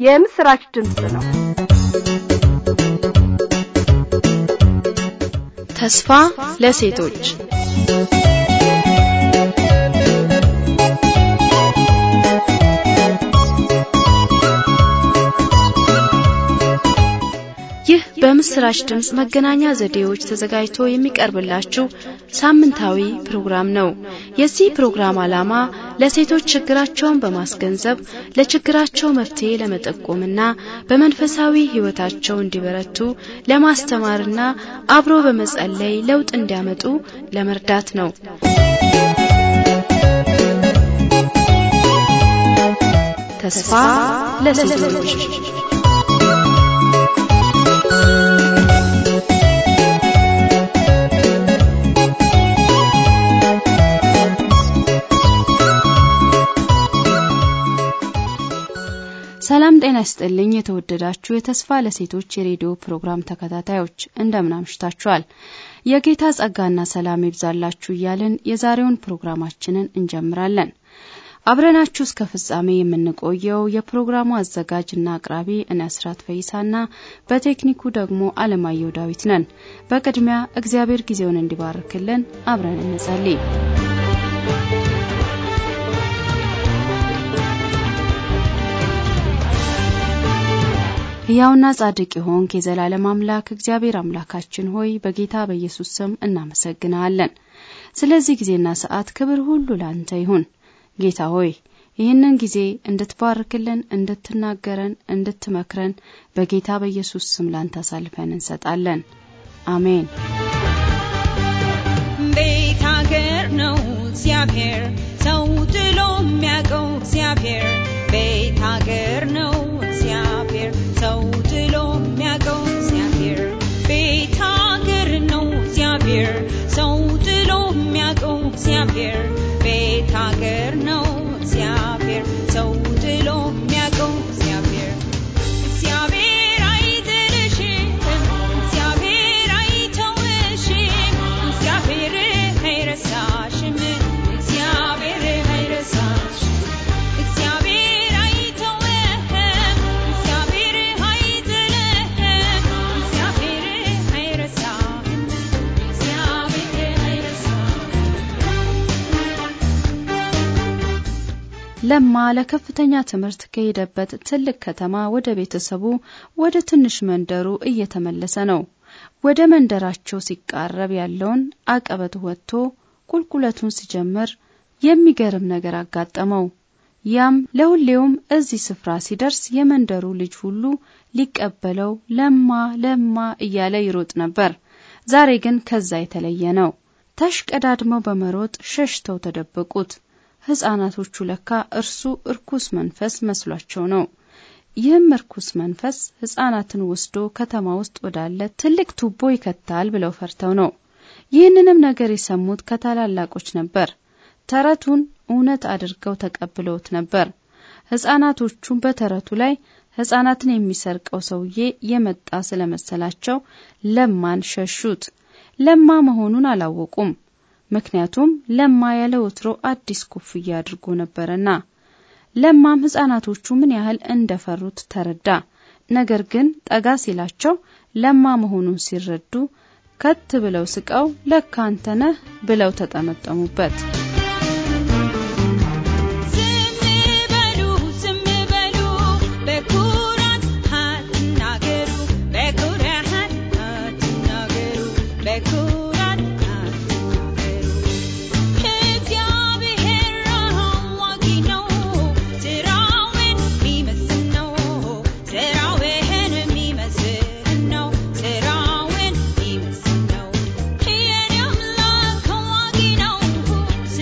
የምስራች ድምፅ ነው። ተስፋ ለሴቶች ይህ በምስራች ድምፅ መገናኛ ዘዴዎች ተዘጋጅቶ የሚቀርብላችሁ ሳምንታዊ ፕሮግራም ነው። የዚህ ፕሮግራም ዓላማ ለሴቶች ችግራቸውን በማስገንዘብ ለችግራቸው መፍትሄ ለመጠቆምና በመንፈሳዊ ሕይወታቸው እንዲበረቱ ለማስተማርና አብሮ በመጸለይ ለውጥ እንዲያመጡ ለመርዳት ነው። ተስፋ ለሴቶች ሰላም ጤና ይስጥልኝ። የተወደዳችሁ የተስፋ ለሴቶች የሬዲዮ ፕሮግራም ተከታታዮች እንደምን አምሽታችኋል? የጌታ ጸጋና ሰላም ይብዛላችሁ እያልን የዛሬውን ፕሮግራማችንን እንጀምራለን። አብረናችሁ እስከ ፍጻሜ የምንቆየው የፕሮግራሙ አዘጋጅና አቅራቢ እኔ አስራት ፈይሳና በቴክኒኩ ደግሞ አለማየሁ ዳዊት ነን። በቅድሚያ እግዚአብሔር ጊዜውን እንዲባርክልን አብረን እንጸልይ። ሕያውና ጻድቅ የሆንክ የዘላለም አምላክ እግዚአብሔር አምላካችን ሆይ በጌታ በኢየሱስ ስም እናመሰግንሃለን። ስለዚህ ጊዜና ሰዓት ክብር ሁሉ ላንተ ይሁን። ጌታ ሆይ ይህንን ጊዜ እንድትባርክልን፣ እንድትናገረን፣ እንድትመክረን በጌታ በኢየሱስ ስም ላንተ አሳልፈን እንሰጣለን። አሜን። ቤት ሀገር ነው እግዚአብሔር ሰው ጥሎ የሚያውቀው እግዚአብሔር ቤት ሀገር ነው እግዚአብሔር ሰው ጥሎ የሚያውቀው እግዚአብሔር ቤት ሀገር ነው እግዚአብሔር ሰው ጥሎ የሚያውቀው እግዚአብሔር ቤት ሀገር ነው እግዚአብሔር ሰው ጥሎ የሚያውቀው እግዚአብሔር እግዚአብሔር አይጥልሽም እግዚአብሔር አይተውሽም እግዚአብሔር አይረሳሽም እግዚአብሔር አይረሳሽም እግዚአብሔር አይተውህም እግዚአብሔር አይጥልህም እግዚአብሔር አይረሳህም እግዚአብሔር አይረሳህም ለማ ለከፍተኛ ትምህርት ከሄደበት ትልቅ ከተማ ወደ ቤተሰቡ ወደ ትንሽ መንደሩ እየተመለሰ ነው። ወደ መንደራቸው ሲቃረብ ያለውን አቀበት ወጥቶ ቁልቁለቱን ሲጀምር የሚገርም ነገር አጋጠመው። ያም ለሁሌውም እዚህ ስፍራ ሲደርስ የመንደሩ ልጅ ሁሉ ሊቀበለው ለማ ለማ እያለ ይሮጥ ነበር። ዛሬ ግን ከዛ የተለየ ነው። ተሽቀዳድመው በመሮጥ ሸሽተው ተደበቁት። ሕፃናቶቹ ለካ እርሱ እርኩስ መንፈስ መስሏቸው ነው። ይህም እርኩስ መንፈስ ሕፃናትን ወስዶ ከተማ ውስጥ ወዳለ ትልቅ ቱቦ ይከታል ብለው ፈርተው ነው። ይህንንም ነገር የሰሙት ከታላላቆች ነበር። ተረቱን እውነት አድርገው ተቀብለውት ነበር። ሕፃናቶቹም በተረቱ ላይ ሕፃናትን የሚሰርቀው ሰውዬ የመጣ ስለመሰላቸው ለማን ሸሹት። ለማ መሆኑን አላወቁም። ምክንያቱም ለማ ያለ ወትሮ አዲስ ኮፍያ አድርጎ ነበርና። ለማም ሕፃናቶቹ ምን ያህል እንደፈሩት ተረዳ። ነገር ግን ጠጋ ሲላቸው ለማ መሆኑን ሲረዱ ከት ብለው ስቀው ለካ አንተ ነህ ብለው ተጠመጠሙበት። ዝም በሉ ዝም በሉ በኩራት አትናገሩ በኩራት አትናገሩ በኩራት አትናገሩ እግዚአብሔር አዋቂ ነው ስራውን የሚመስል ነው ስራውን የሚመስል ነው ስራውን የሚመስል ነው የኔ አምላክ አዋቂ ነው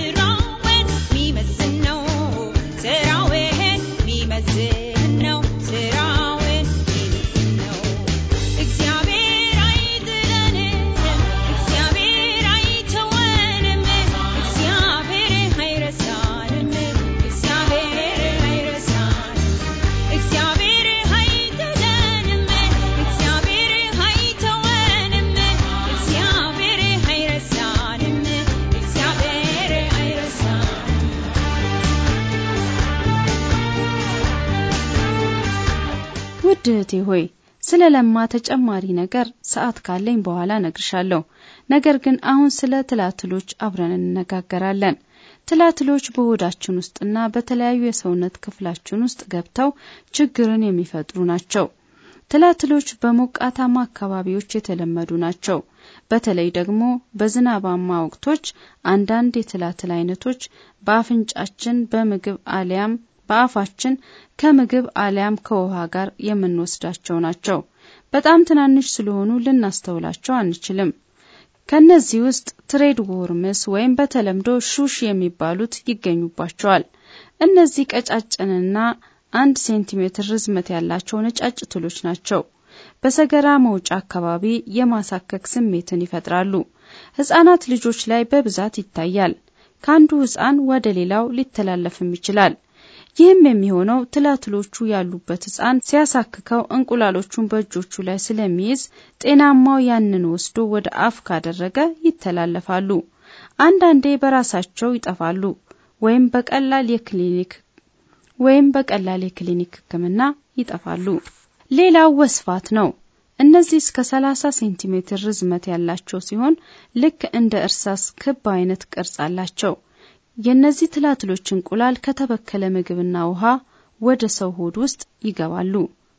ውድ እህቴ ሆይ ስለ ለማ ተጨማሪ ነገር ሰዓት ካለኝ በኋላ ነግርሻለሁ። ነገር ግን አሁን ስለ ትላትሎች አብረን እንነጋገራለን። ትላትሎች በሆዳችን ውስጥና በተለያዩ የሰውነት ክፍላችን ውስጥ ገብተው ችግርን የሚፈጥሩ ናቸው። ትላትሎች በሞቃታማ አካባቢዎች የተለመዱ ናቸው። በተለይ ደግሞ በዝናባማ ወቅቶች አንዳንድ የትላትል አይነቶች በአፍንጫችን በምግብ አሊያም በአፋችን ከምግብ አሊያም ከውሃ ጋር የምንወስዳቸው ናቸው። በጣም ትናንሽ ስለሆኑ ልናስተውላቸው አንችልም። ከነዚህ ውስጥ ትሬድ ወርምስ ወይም በተለምዶ ሹሽ የሚባሉት ይገኙባቸዋል። እነዚህ ቀጫጭንና አንድ ሴንቲሜትር ርዝመት ያላቸው ነጫጭ ትሎች ናቸው። በሰገራ መውጫ አካባቢ የማሳከክ ስሜትን ይፈጥራሉ። ሕፃናት ልጆች ላይ በብዛት ይታያል። ከአንዱ ሕፃን ወደ ሌላው ሊተላለፍም ይችላል። ይህም የሚሆነው ትላትሎቹ ያሉበት ሕፃን ሲያሳክከው እንቁላሎቹን በእጆቹ ላይ ስለሚይዝ ጤናማው ያንን ወስዶ ወደ አፍ ካደረገ ይተላለፋሉ። አንዳንዴ በራሳቸው ይጠፋሉ ወይም በቀላል የክሊኒክ ወይም በቀላል የክሊኒክ ሕክምና ይጠፋሉ። ሌላው ወስፋት ነው። እነዚህ እስከ 30 ሴንቲሜትር ርዝመት ያላቸው ሲሆን ልክ እንደ እርሳስ ክብ አይነት ቅርጽ አላቸው። የእነዚህ ትላትሎች እንቁላል ከተበከለ ምግብና ውሃ ወደ ሰው ሆድ ውስጥ ይገባሉ።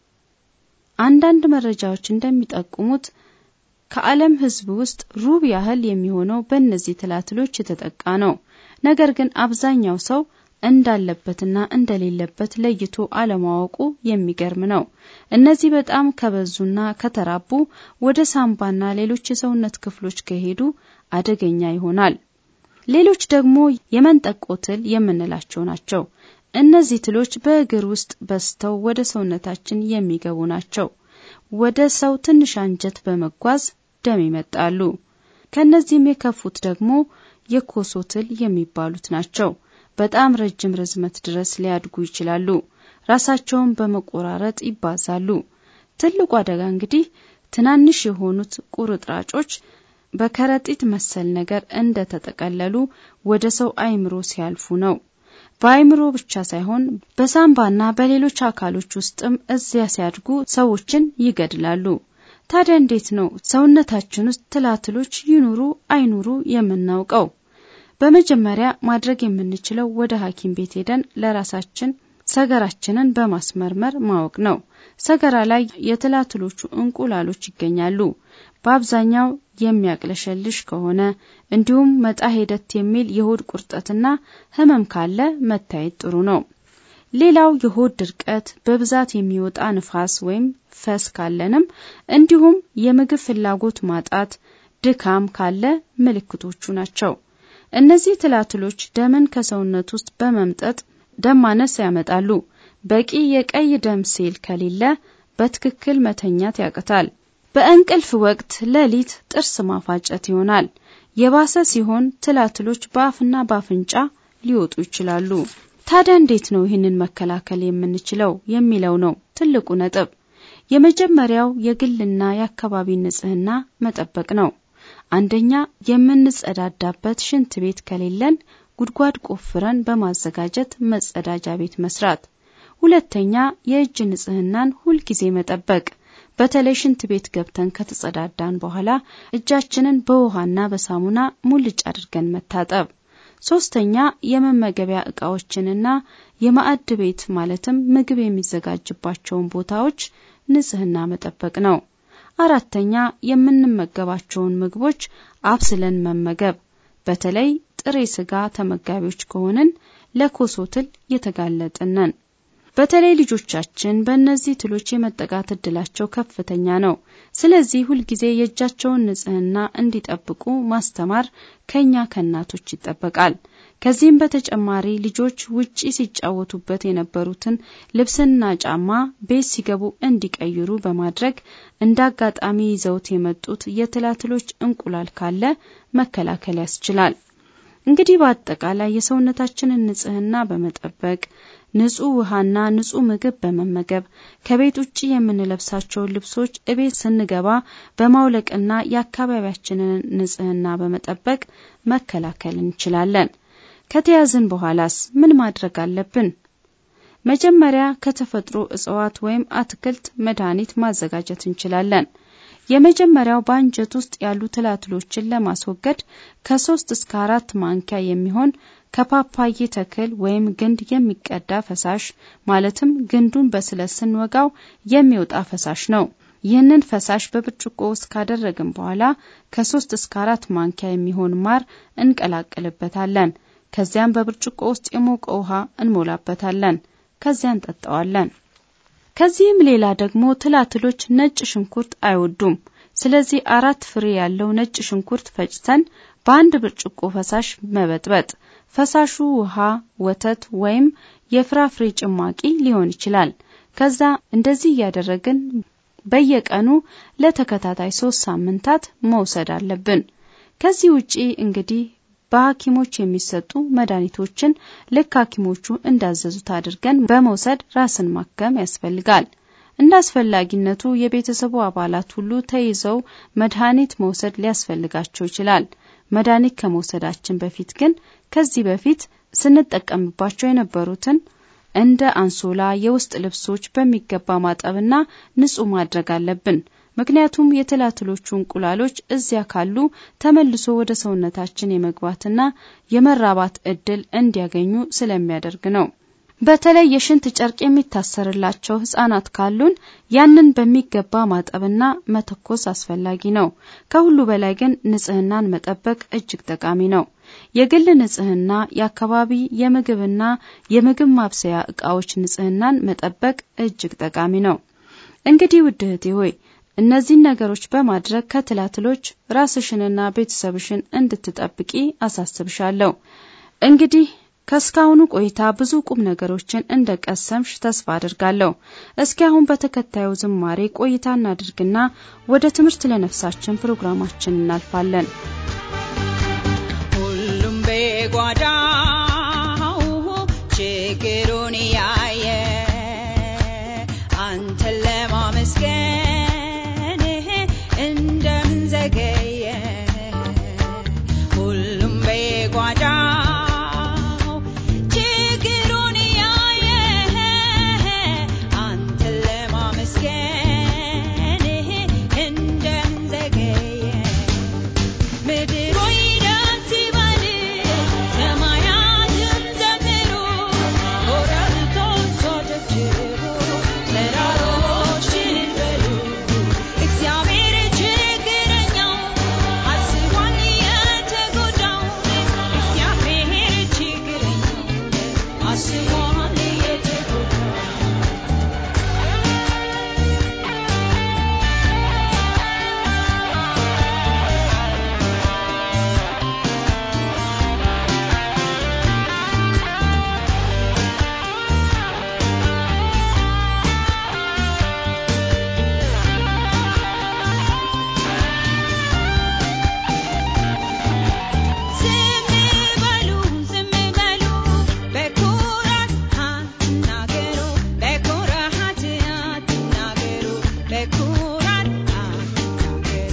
አንዳንድ መረጃዎች እንደሚጠቁሙት ከዓለም ሕዝብ ውስጥ ሩብ ያህል የሚሆነው በእነዚህ ትላትሎች የተጠቃ ነው። ነገር ግን አብዛኛው ሰው እንዳለበትና እንደሌለበት ለይቶ አለማወቁ የሚገርም ነው። እነዚህ በጣም ከበዙና ከተራቡ ወደ ሳምባና ሌሎች የሰውነት ክፍሎች ከሄዱ አደገኛ ይሆናል። ሌሎች ደግሞ የመንጠቆ ትል የምንላቸው ናቸው። እነዚህ ትሎች በእግር ውስጥ በዝተው ወደ ሰውነታችን የሚገቡ ናቸው። ወደ ሰው ትንሽ አንጀት በመጓዝ ደም ይመጣሉ። ከነዚህም የከፉት ደግሞ የኮሶ ትል የሚባሉት ናቸው። በጣም ረጅም ርዝመት ድረስ ሊያድጉ ይችላሉ። ራሳቸውን በመቆራረጥ ይባዛሉ። ትልቁ አደጋ እንግዲህ ትናንሽ የሆኑት ቁርጥራጮች በከረጢት መሰል ነገር እንደ ተጠቀለሉ ወደ ሰው አእምሮ ሲያልፉ ነው። በአእምሮ ብቻ ሳይሆን በሳምባና በሌሎች አካሎች ውስጥም እዚያ ሲያድጉ ሰዎችን ይገድላሉ። ታዲያ እንዴት ነው ሰውነታችን ውስጥ ትላትሎች ይኑሩ አይኑሩ የምናውቀው? በመጀመሪያ ማድረግ የምንችለው ወደ ሐኪም ቤት ሄደን ለራሳችን ሰገራችንን በማስመርመር ማወቅ ነው። ሰገራ ላይ የትላትሎቹ እንቁላሎች ይገኛሉ። በአብዛኛው የሚያቅለሸልሽ ከሆነ እንዲሁም መጣ ሄደት የሚል የሆድ ቁርጠትና ህመም ካለ መታየት ጥሩ ነው። ሌላው የሆድ ድርቀት፣ በብዛት የሚወጣ ንፋስ ወይም ፈስ ካለንም እንዲሁም የምግብ ፍላጎት ማጣት፣ ድካም ካለ ምልክቶቹ ናቸው። እነዚህ ትላትሎች ደምን ከሰውነት ውስጥ በመምጠጥ ደም ማነስ ያመጣሉ። በቂ የቀይ ደም ሴል ከሌለ በትክክል መተኛት ያቅታል። በእንቅልፍ ወቅት ሌሊት ጥርስ ማፋጨት ይሆናል። የባሰ ሲሆን ትላትሎች በአፍና በአፍንጫ ሊወጡ ይችላሉ። ታዲያ እንዴት ነው ይህንን መከላከል የምንችለው የሚለው ነው ትልቁ ነጥብ። የመጀመሪያው የግልና የአካባቢ ንጽህና መጠበቅ ነው። አንደኛ የምንጸዳዳበት ሽንት ቤት ከሌለን ጉድጓድ ቆፍረን በማዘጋጀት መጸዳጃ ቤት መስራት። ሁለተኛ የእጅ ንጽህናን ሁልጊዜ መጠበቅ በተለይ ሽንት ቤት ገብተን ከተጸዳዳን በኋላ እጃችንን በውሃና በሳሙና ሙልጭ አድርገን መታጠብ። ሶስተኛ የመመገቢያ እቃዎችንና የማዕድ ቤት ማለትም ምግብ የሚዘጋጅባቸውን ቦታዎች ንጽህና መጠበቅ ነው። አራተኛ የምንመገባቸውን ምግቦች አብስለን መመገብ። በተለይ ጥሬ ስጋ ተመጋቢዎች ከሆንን ለኮሶ ትል የተጋለጥን ነን። በተለይ ልጆቻችን በእነዚህ ትሎች የመጠቃት እድላቸው ከፍተኛ ነው። ስለዚህ ሁልጊዜ የእጃቸውን ንጽህና እንዲጠብቁ ማስተማር ከኛ ከእናቶች ይጠበቃል። ከዚህም በተጨማሪ ልጆች ውጪ ሲጫወቱበት የነበሩትን ልብስና ጫማ ቤት ሲገቡ እንዲቀይሩ በማድረግ እንደ አጋጣሚ ይዘውት የመጡት የትላትሎች እንቁላል ካለ መከላከል ያስችላል። እንግዲህ በአጠቃላይ የሰውነታችንን ንጽህና በመጠበቅ ንጹህ ውሃና ንጹህ ምግብ በመመገብ ከቤት ውጭ የምንለብሳቸውን ልብሶች እቤት ስንገባ በማውለቅና የአካባቢያችንን ንጽህና በመጠበቅ መከላከል እንችላለን። ከተያዝን በኋላስ ምን ማድረግ አለብን? መጀመሪያ ከተፈጥሮ እጽዋት ወይም አትክልት መድኃኒት ማዘጋጀት እንችላለን። የመጀመሪያው በአንጀት ውስጥ ያሉ ትላትሎችን ለማስወገድ ከሶስት እስከ አራት ማንኪያ የሚሆን ከፓፓዬ ተክል ወይም ግንድ የሚቀዳ ፈሳሽ ማለትም ግንዱን በስለት ስንወጋው የሚወጣ ፈሳሽ ነው። ይህንን ፈሳሽ በብርጭቆ ውስጥ ካደረግን በኋላ ከሶስት እስከ አራት ማንኪያ የሚሆን ማር እንቀላቅልበታለን። ከዚያም በብርጭቆ ውስጥ የሞቀ ውሃ እንሞላበታለን። ከዚያ እንጠጣዋለን። ከዚህም ሌላ ደግሞ ትላትሎች ነጭ ሽንኩርት አይወዱም። ስለዚህ አራት ፍሬ ያለው ነጭ ሽንኩርት ፈጭተን በአንድ ብርጭቆ ፈሳሽ መበጥበጥ። ፈሳሹ ውሃ፣ ወተት ወይም የፍራፍሬ ጭማቂ ሊሆን ይችላል። ከዛ እንደዚህ እያደረግን በየቀኑ ለተከታታይ ሶስት ሳምንታት መውሰድ አለብን። ከዚህ ውጪ እንግዲህ በሐኪሞች የሚሰጡ መድኃኒቶችን ልክ ሐኪሞቹ እንዳዘዙት አድርገን በመውሰድ ራስን ማከም ያስፈልጋል። እንደ አስፈላጊነቱ የቤተሰቡ አባላት ሁሉ ተይዘው መድኃኒት መውሰድ ሊያስፈልጋቸው ይችላል። መድኃኒት ከመውሰዳችን በፊት ግን ከዚህ በፊት ስንጠቀምባቸው የነበሩትን እንደ አንሶላ፣ የውስጥ ልብሶች በሚገባ ማጠብና ንጹህ ማድረግ አለብን። ምክንያቱም የትላትሎቹ እንቁላሎች እዚያ ካሉ ተመልሶ ወደ ሰውነታችን የመግባትና የመራባት እድል እንዲያገኙ ስለሚያደርግ ነው። በተለይ የሽንት ጨርቅ የሚታሰርላቸው ሕጻናት ካሉን ያንን በሚገባ ማጠብና መተኮስ አስፈላጊ ነው። ከሁሉ በላይ ግን ንጽህናን መጠበቅ እጅግ ጠቃሚ ነው። የግል ንጽህና፣ የአካባቢ የምግብና የምግብ ማብሰያ እቃዎች ንጽህናን መጠበቅ እጅግ ጠቃሚ ነው። እንግዲህ ውድ እህቴ ሆይ እነዚህን ነገሮች በማድረግ ከትላትሎች ራስሽንና ቤተሰብሽን እንድትጠብቂ አሳስብሻለሁ። እንግዲህ ከእስካሁኑ ቆይታ ብዙ ቁም ነገሮችን እንደ ቀሰምሽ ተስፋ አድርጋለሁ። እስኪ አሁን በተከታዩ ዝማሬ ቆይታ እናድርግና ወደ ትምህርት ለነፍሳችን ፕሮግራማችን እናልፋለን። ሁሉም በጓዳው ችግሩን ያየ አንተን ለማመስገን እንደምን ዘገየ? ሁሉም በጓዳው ችግሩን ያየ አንተን ለማመስገን እንደምን ዘገየ? ምድር ሆይ ደስ ይበል፣ ሰማያትም ዘምሩ፣ ኮረብቶች አጨብጭቡ፣ ተራሮች እልል በሉ። እግዚአብሔር ችግረኛው አስቧል የተጎዳውን፣ እግዚአብሔር ችግረኛው አስቧል የተጎዳውን። ዝም በሉ ዝም በሉ በኩራት አትናገሩ በኩራት አትናገሩ በኩራት አትናገሩ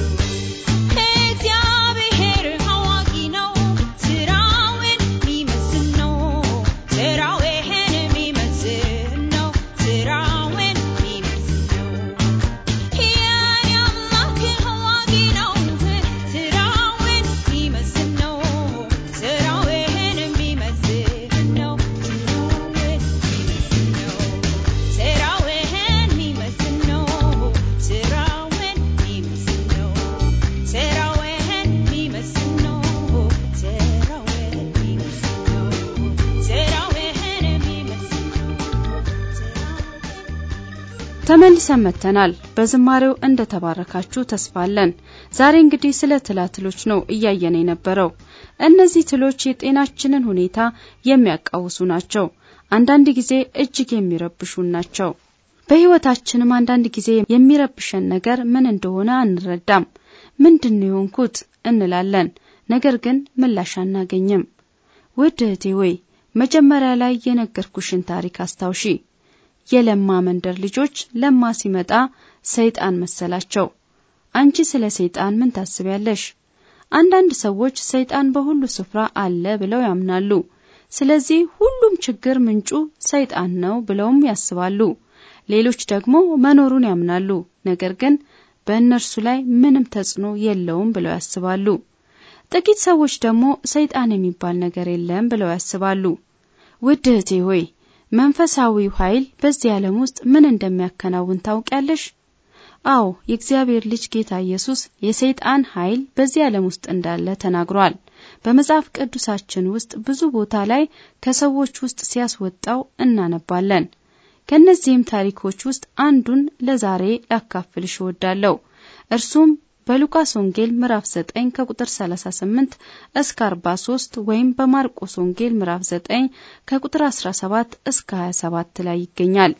እግዚአብሔር አዋቂ ነው ስራውን የሚመስል ነው ስራውን የሚመስል ነው ስራውን የሚመስል ነው የኔ አምላክ አዋቂ ነው ስራውን የሚመስል ነው ስራውን የሚመስል ነው ስራውን የሚመስል ነው ስራውን የሚመስል ነው ስራውን የሚመስል ነው ስራውን የሚመስል ነው ስራውን የሚመስል ነው ተመልሰን መጥተናል። በዝማሬው እንደ ተባረካችሁ ተስፋ አለን። ዛሬ እንግዲህ ስለ ትላትሎች ነው እያየን የነበረው። እነዚህ ትሎች የጤናችንን ሁኔታ የሚያቃውሱ ናቸው። አንዳንድ ጊዜ እጅግ የሚረብሹን ናቸው። በሕይወታችንም አንዳንድ ጊዜ የሚረብሸን ነገር ምን እንደሆነ አንረዳም። ምንድን ነው የሆንኩት እንላለን። ነገር ግን ምላሽ አናገኝም። ውድ እህቴ ወይ መጀመሪያ ላይ የነገርኩሽን ታሪክ አስታውሺ። የለማ መንደር ልጆች ለማ ሲመጣ ሰይጣን መሰላቸው። አንቺ ስለ ሰይጣን ምን ታስቢያለሽ? አንዳንድ ሰዎች ሰይጣን በሁሉ ስፍራ አለ ብለው ያምናሉ። ስለዚህ ሁሉም ችግር ምንጩ ሰይጣን ነው ብለውም ያስባሉ። ሌሎች ደግሞ መኖሩን ያምናሉ፣ ነገር ግን በእነርሱ ላይ ምንም ተጽዕኖ የለውም ብለው ያስባሉ። ጥቂት ሰዎች ደግሞ ሰይጣን የሚባል ነገር የለም ብለው ያስባሉ። ውድ እህቴ ሆይ መንፈሳዊው ኃይል በዚህ ዓለም ውስጥ ምን እንደሚያከናውን ታውቂያለሽ? አዎ የእግዚአብሔር ልጅ ጌታ ኢየሱስ የሰይጣን ኃይል በዚህ ዓለም ውስጥ እንዳለ ተናግሯል። በመጽሐፍ ቅዱሳችን ውስጥ ብዙ ቦታ ላይ ከሰዎች ውስጥ ሲያስወጣው እናነባለን። ከእነዚህም ታሪኮች ውስጥ አንዱን ለዛሬ ላካፍልሽ እወዳለሁ። እርሱም በሉቃስ ወንጌል ምዕራፍ 9 ከቁጥር 38 እስከ 43 ወይም በማርቆስ ወንጌል ምዕራፍ 9 ከቁጥር 17 እስከ 27 ላይ ይገኛል።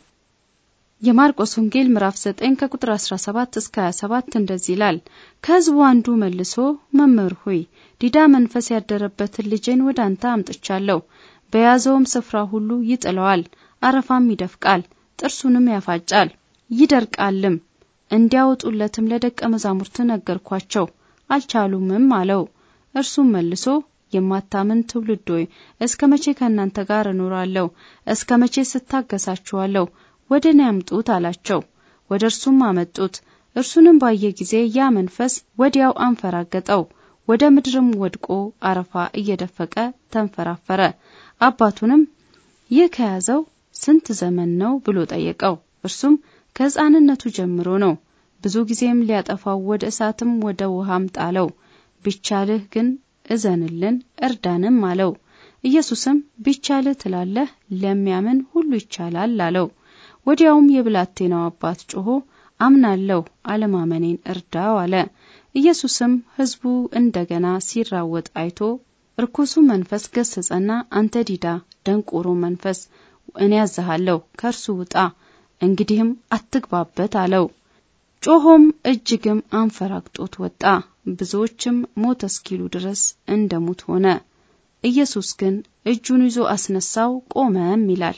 የማርቆስ ወንጌል ምዕራፍ 9 ከቁጥር 17 እስከ 27 እንደዚህ ይላል። ከሕዝቡ አንዱ መልሶ መምህር ሆይ ዲዳ መንፈስ ያደረበትን ልጄን ወደ አንተ አምጥቻለሁ። በያዘውም ስፍራ ሁሉ ይጥለዋል፣ አረፋም ይደፍቃል፣ ጥርሱንም ያፋጫል፣ ይደርቃልም። እንዲያወጡለትም ለደቀ መዛሙርት ነገርኳቸው፣ አልቻሉምም አለው። እርሱም መልሶ የማታምን ትውልድ ሆይ እስከ መቼ ከእናንተ ጋር እኖራለሁ? እስከ መቼ ስታገሳችኋለሁ? ወደ እኔ አምጡት አላቸው። ወደ እርሱም አመጡት። እርሱንም ባየ ጊዜ ያ መንፈስ ወዲያው አንፈራገጠው፣ ወደ ምድርም ወድቆ አረፋ እየደፈቀ ተንፈራፈረ። አባቱንም ይህ ከያዘው ስንት ዘመን ነው ብሎ ጠየቀው። እርሱም ከሕፃንነቱ ጀምሮ ነው። ብዙ ጊዜም ሊያጠፋው ወደ እሳትም ወደ ውሃም ጣለው። ቢቻልህ ግን እዘንልን እርዳንም አለው። ኢየሱስም ቢቻልህ ትላለህ፣ ለሚያምን ሁሉ ይቻላል አለው። ወዲያውም የብላቴናው አባት ጮሆ አምናለሁ፣ አለማመኔን እርዳው አለ። ኢየሱስም ሕዝቡ እንደገና ሲራወጥ አይቶ ርኩሱ መንፈስ ገሰጸና አንተ ዲዳ ደንቆሮ መንፈስ እኔ ያዝሃለሁ፣ ከእርሱ ውጣ፣ እንግዲህም አትግባበት አለው። ጮሆም እጅግም አንፈራግጦት ወጣ። ብዙዎችም ሞተ እስኪሉ ድረስ እንደ ሙት ሆነ። ኢየሱስ ግን እጁን ይዞ አስነሳው፣ ቆመም ይላል።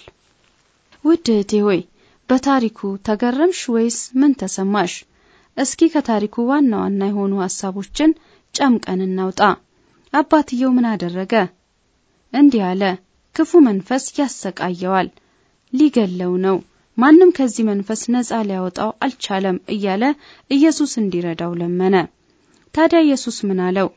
ውድ እህቴ ሆይ በታሪኩ ተገረምሽ ወይስ ምን ተሰማሽ? እስኪ ከታሪኩ ዋና ዋና የሆኑ ሀሳቦችን ጨምቀን እናውጣ። አባትየው ምን አደረገ? እንዲህ አለ። ክፉ መንፈስ ያሰቃየዋል፣ ሊገለው ነው። ማንም ከዚህ መንፈስ ነጻ ሊያወጣው አልቻለም እያለ ኢየሱስ እንዲረዳው ለመነ። ታዲያ ኢየሱስ ምን አለው?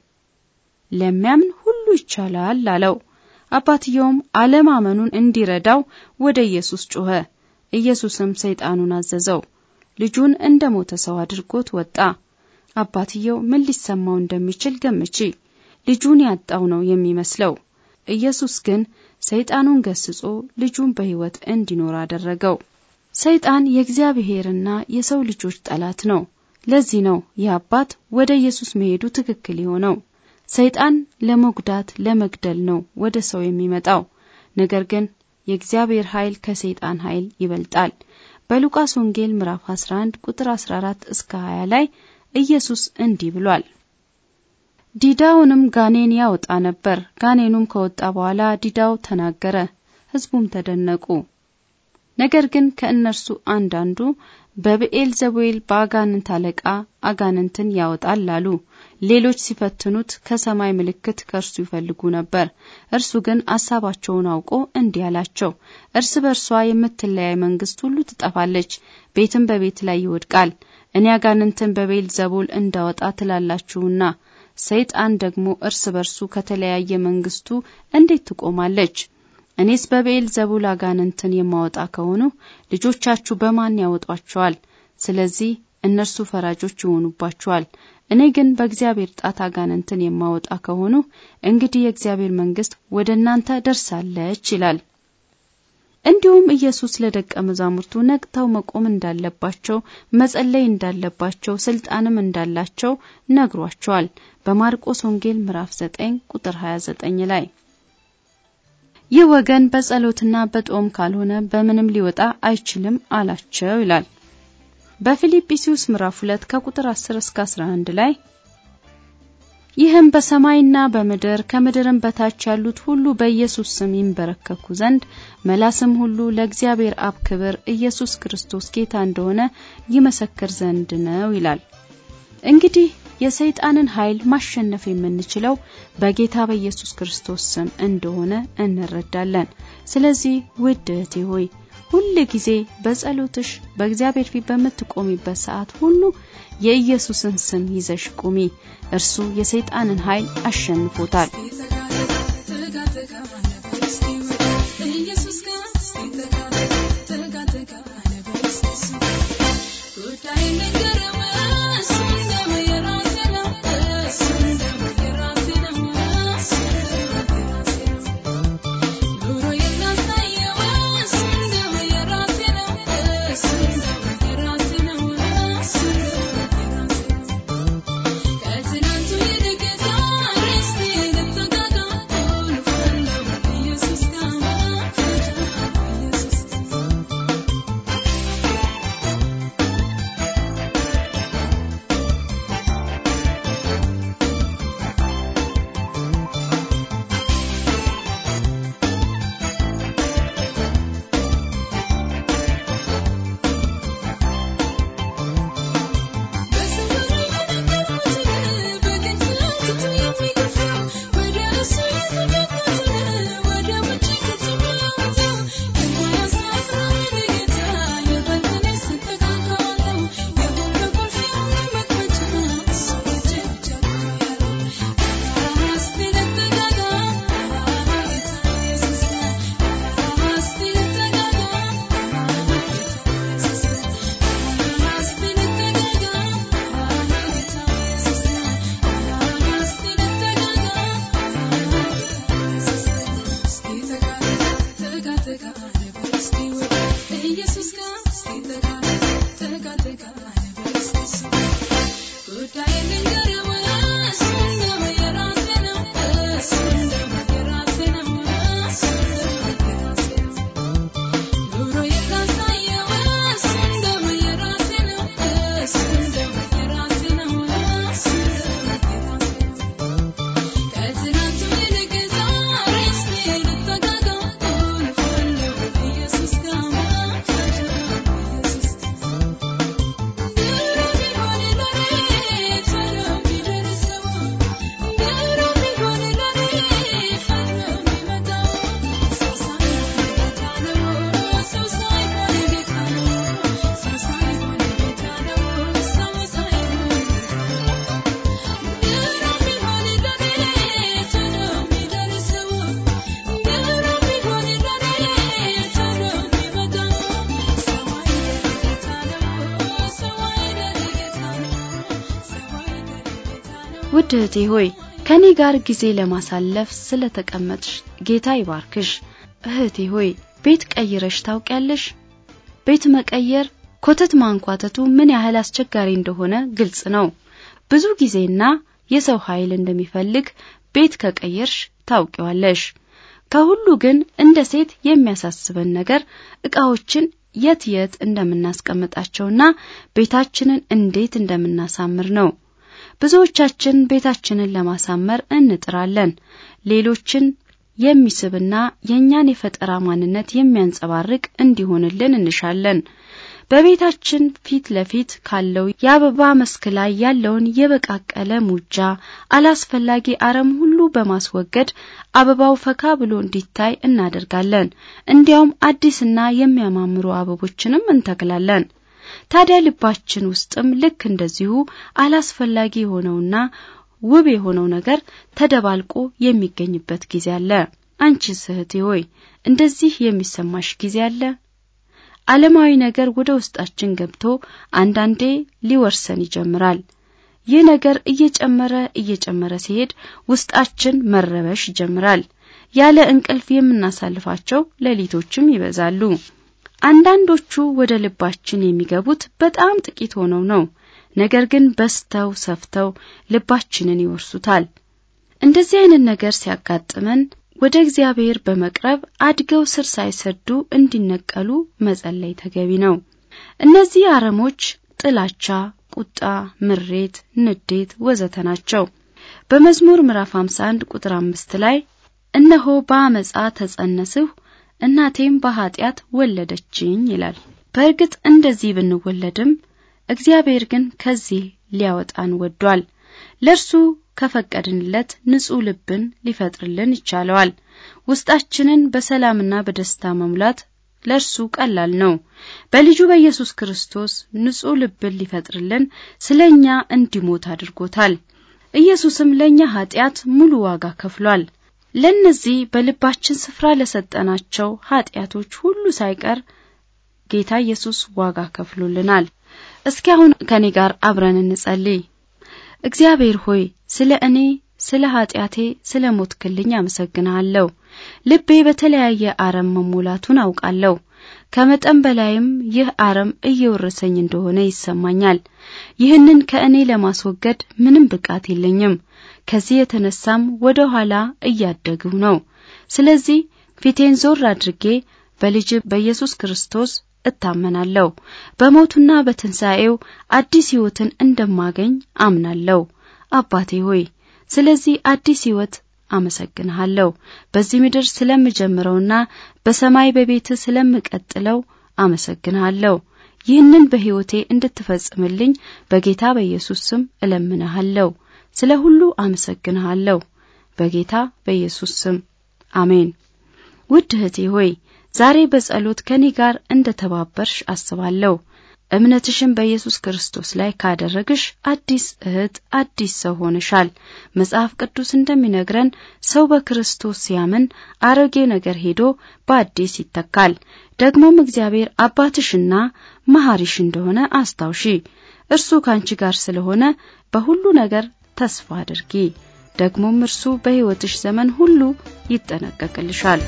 ለሚያምን ሁሉ ይቻላል አለው። አባትየውም አለማመኑን እንዲረዳው ወደ ኢየሱስ ጮኸ። ኢየሱስም ሰይጣኑን አዘዘው። ልጁን እንደ ሞተ ሰው አድርጎት ወጣ። አባትየው ምን ሊሰማው እንደሚችል ገምቺ። ልጁን ያጣው ነው የሚመስለው። ኢየሱስ ግን ሰይጣኑን ገስጾ ልጁን በሕይወት እንዲኖር አደረገው። ሰይጣን የእግዚአብሔርና የሰው ልጆች ጠላት ነው። ለዚህ ነው ይህ አባት ወደ ኢየሱስ መሄዱ ትክክል የሆነው። ሰይጣን ለመጉዳት ለመግደል ነው ወደ ሰው የሚመጣው። ነገር ግን የእግዚአብሔር ኃይል ከሰይጣን ኃይል ይበልጣል። በሉቃስ ወንጌል ምዕራፍ 11 ቁጥር 14 እስከ 20 ላይ ኢየሱስ እንዲህ ብሏል። ዲዳውንም ጋኔን ያወጣ ነበር። ጋኔኑም ከወጣ በኋላ ዲዳው ተናገረ፣ ሕዝቡም ተደነቁ። ነገር ግን ከእነርሱ አንዳንዱ በብኤል ዘቡኤል በአጋንንት አለቃ አጋንንትን ያወጣል አሉ። ሌሎች ሲፈትኑት ከሰማይ ምልክት ከእርሱ ይፈልጉ ነበር። እርሱ ግን አሳባቸውን አውቆ እንዲህ አላቸው፣ እርስ በርሷ የምትለያይ መንግስት ሁሉ ትጠፋለች፣ ቤትም በቤት ላይ ይወድቃል። እኔ አጋንንትን በቤል ዘቡል እንዳወጣ ትላላችሁና ሰይጣን ደግሞ እርስ በርሱ ከተለያየ መንግስቱ እንዴት ትቆማለች? እኔስ በብኤል ዘቡል አጋንንትን የማወጣ ከሆኑ ልጆቻችሁ በማን ያወጧቸዋል? ስለዚህ እነርሱ ፈራጆች ይሆኑባችኋል። እኔ ግን በእግዚአብሔር ጣት አጋንንትን የማወጣ ከሆኑ እንግዲህ የእግዚአብሔር መንግስት ወደ እናንተ ደርሳለች ይላል። እንዲሁም ኢየሱስ ለደቀ መዛሙርቱ ነቅተው መቆም እንዳለባቸው፣ መጸለይ እንዳለባቸው፣ ስልጣንም እንዳላቸው ነግሯቸዋል። በማርቆስ ወንጌል ምዕራፍ 9 ቁጥር 29 ላይ ይህ ወገን በጸሎትና በጦም ካልሆነ በምንም ሊወጣ አይችልም አላቸው ይላል። በፊልጵስዩስ ምዕራፍ 2 ከቁጥር 10 እስከ 11 ላይ ይህም በሰማይና በምድር ከምድርም በታች ያሉት ሁሉ በኢየሱስ ስም ይንበረከኩ ዘንድ መላስም ሁሉ ለእግዚአብሔር አብ ክብር ኢየሱስ ክርስቶስ ጌታ እንደሆነ ይመሰክር ዘንድ ነው ይላል። እንግዲህ የሰይጣንን ኃይል ማሸነፍ የምንችለው በጌታ በኢየሱስ ክርስቶስ ስም እንደሆነ እንረዳለን። ስለዚህ ውድ እህቴ ሆይ ሁል ጊዜ በጸሎትሽ በእግዚአብሔር ፊት በምትቆሚበት ሰዓት ሁሉ የኢየሱስን ስም ይዘሽ ቁሚ። እርሱ የሰይጣንን ኃይል አሸንፎታል። ውድ እህቴ ሆይ ከኔ ጋር ጊዜ ለማሳለፍ ስለተቀመጥሽ ጌታ ይባርክሽ። እህቴ ሆይ ቤት ቀይረሽ ታውቂያለሽ? ቤት መቀየር ኮተት ማንኳተቱ ምን ያህል አስቸጋሪ እንደሆነ ግልጽ ነው። ብዙ ጊዜና የሰው ኃይል እንደሚፈልግ ቤት ከቀየርሽ ታውቂዋለሽ። ከሁሉ ግን እንደ ሴት የሚያሳስበን ነገር እቃዎችን የት የት እንደምናስቀምጣቸውና ቤታችንን እንዴት እንደምናሳምር ነው። ብዙዎቻችን ቤታችንን ለማሳመር እንጥራለን። ሌሎችን የሚስብና የእኛን የፈጠራ ማንነት የሚያንጸባርቅ እንዲሆንልን እንሻለን። በቤታችን ፊት ለፊት ካለው የአበባ መስክ ላይ ያለውን የበቃቀለ ሙጃ፣ አላስፈላጊ አረም ሁሉ በማስወገድ አበባው ፈካ ብሎ እንዲታይ እናደርጋለን። እንዲያውም አዲስና የሚያማምሩ አበቦችንም እንተክላለን። ታዲያ ልባችን ውስጥም ልክ እንደዚሁ አላስፈላጊ የሆነውና ውብ የሆነው ነገር ተደባልቆ የሚገኝበት ጊዜ አለ። አንቺስ እህቴ ሆይ እንደዚህ የሚሰማሽ ጊዜ አለ? ዓለማዊ ነገር ወደ ውስጣችን ገብቶ አንዳንዴ ሊወርሰን ይጀምራል። ይህ ነገር እየጨመረ እየጨመረ ሲሄድ ውስጣችን መረበሽ ይጀምራል። ያለ እንቅልፍ የምናሳልፋቸው ሌሊቶችም ይበዛሉ። አንዳንዶቹ ወደ ልባችን የሚገቡት በጣም ጥቂት ሆነው ነው። ነገር ግን በስተው ሰፍተው ልባችንን ይወርሱታል። እንደዚህ አይነት ነገር ሲያጋጥመን ወደ እግዚአብሔር በመቅረብ አድገው ስር ሳይሰዱ እንዲነቀሉ መጸለይ ተገቢ ነው። እነዚህ አረሞች ጥላቻ፣ ቁጣ፣ ምሬት፣ ንዴት ወዘተ ናቸው። በመዝሙር ምዕራፍ 51 ቁጥር አምስት ላይ እነሆ በአመፃ ተጸነስሁ እናቴም በኃጢአት ወለደችኝ ይላል። በእርግጥ እንደዚህ ብንወለድም እግዚአብሔር ግን ከዚህ ሊያወጣን ወዷል። ለእርሱ ከፈቀድንለት ንጹሕ ልብን ሊፈጥርልን ይቻለዋል። ውስጣችንን በሰላምና በደስታ መሙላት ለእርሱ ቀላል ነው። በልጁ በኢየሱስ ክርስቶስ ንጹሕ ልብን ሊፈጥርልን ስለ እኛ እንዲሞት አድርጎታል። ኢየሱስም ለእኛ ኃጢአት ሙሉ ዋጋ ከፍሏል። ለእነዚህ በልባችን ስፍራ ለሰጠናቸው ኃጢአቶች ሁሉ ሳይቀር ጌታ ኢየሱስ ዋጋ ከፍሎልናል። እስኪ አሁን ከኔ ጋር አብረን እንጸልይ። እግዚአብሔር ሆይ ስለ እኔ ስለ ኃጢአቴ ስለ ሞትክልኝ አመሰግንሃለሁ። ልቤ በተለያየ አረም መሞላቱን አውቃለሁ። ከመጠን በላይም ይህ አረም እየወረሰኝ እንደሆነ ይሰማኛል። ይህንን ከእኔ ለማስወገድ ምንም ብቃት የለኝም። ከዚህ የተነሳም ወደ ኋላ እያደግሁ ነው። ስለዚህ ፊቴን ዞር አድርጌ በልጅ በኢየሱስ ክርስቶስ እታመናለሁ። በሞቱና በትንሣኤው አዲስ ሕይወትን እንደማገኝ አምናለሁ። አባቴ ሆይ ስለዚህ አዲስ ሕይወት አመሰግንሃለሁ። በዚህ ምድር ስለምጀምረውና በሰማይ በቤት ስለምቀጥለው አመሰግንሃለሁ። ይህንን በሕይወቴ እንድትፈጽምልኝ በጌታ በኢየሱስ ስም እለምንሃለሁ። ስለ ሁሉ አመሰግንሃለሁ። በጌታ በኢየሱስ ስም አሜን። ውድ እህቴ ሆይ ዛሬ በጸሎት ከኔ ጋር እንደ ተባበርሽ አስባለሁ። እምነትሽን በኢየሱስ ክርስቶስ ላይ ካደረግሽ አዲስ እህት፣ አዲስ ሰው ሆነሻል። መጽሐፍ ቅዱስ እንደሚነግረን ሰው በክርስቶስ ሲያምን አሮጌ ነገር ሄዶ በአዲስ ይተካል። ደግሞም እግዚአብሔር አባትሽና መሐሪሽ እንደሆነ አስታውሺ። እርሱ ካንቺ ጋር ስለሆነ በሁሉ ነገር ተስፋ አድርጊ። ደግሞም እርሱ በሕይወትሽ ዘመን ሁሉ ይጠነቀቅልሻል።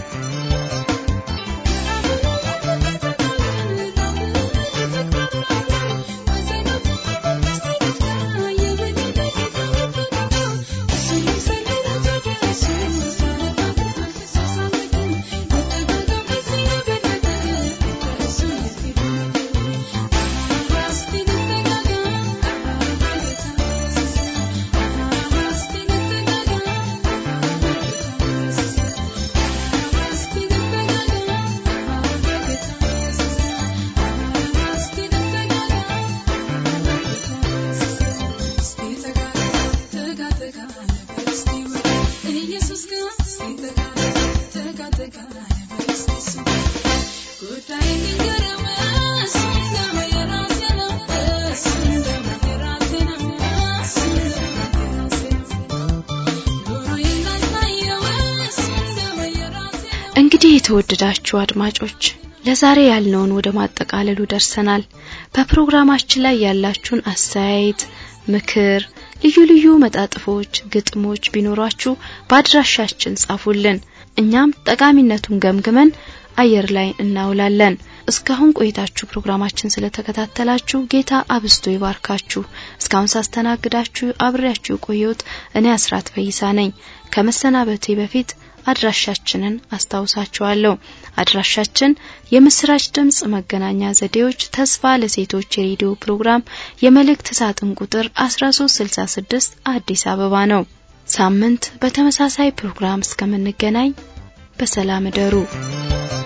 እንግዲህ የተወደዳችሁ አድማጮች ለዛሬ ያልነውን ወደ ማጠቃለሉ ደርሰናል። በፕሮግራማችን ላይ ያላችሁን አስተያየት፣ ምክር፣ ልዩ ልዩ መጣጥፎች፣ ግጥሞች ቢኖሯችሁ በአድራሻችን ጻፉልን። እኛም ጠቃሚነቱን ገምግመን አየር ላይ እናውላለን። እስካሁን ቆይታችሁ ፕሮግራማችን ስለተከታተላችሁ ጌታ አብስቶ ይባርካችሁ። እስካሁን ሳስተናግዳችሁ አብሬያችሁ የቆየሁት እኔ አስራት ፈይሳ ነኝ። ከመሰናበቴ በፊት አድራሻችንን አስታውሳችኋለሁ። አድራሻችን የምስራች ድምጽ መገናኛ ዘዴዎች ተስፋ ለሴቶች የሬዲዮ ፕሮግራም የመልእክት ሳጥን ቁጥር 1366 አዲስ አበባ ነው። ሳምንት በተመሳሳይ ፕሮግራም እስከምንገናኝ በሰላም እደሩ።